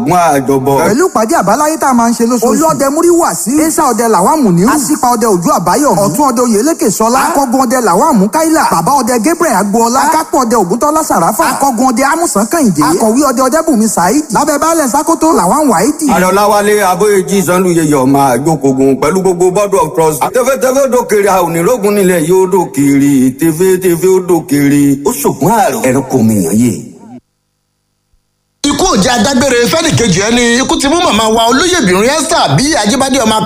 ṣògùn àjọbọ. pẹ̀lú ìpàdé àbáláyé tá a máa ń ṣe lóṣooṣù. olóòdẹ múríwà sí. ẹ̀sà ọdẹ làwọn àmùníwù. àṣìpa ọdẹ òjò àbáyọ̀mí. ọ̀tún ọdẹ oyèlékè sọlá. akọgun ọdẹ làwọn àmúkáìlà. bàbá ọdẹ gabriel agboola. akápọ̀ ọdẹ ògúntọ́lá sàràfà. akọgun ọdẹ amúsàn kàyìndé. akọ̀wé ọdẹ ọdẹbùnmi saheed. lábẹ́ baálẹ̀ sákótó làwọn wàhídì. àrọ̀láwálé abóyèjì sanluyeyè ọmọ àjòkògùn pẹ̀lú gbogbo board of trust. tẹfẹtẹfẹ ó dókèrè àwọn onírògùn nílẹ̀ yóò dókèrè tẹfẹtẹfẹ ó dókèrè ó ṣògùn àrùn ẹ̀rọ kò mìíràn yé. ikú ò jẹ́ adágbére fẹ́nìkejì ẹni ikú ti mú màmá wa olóyèbìnrin esther bí ajíbádé ọmọ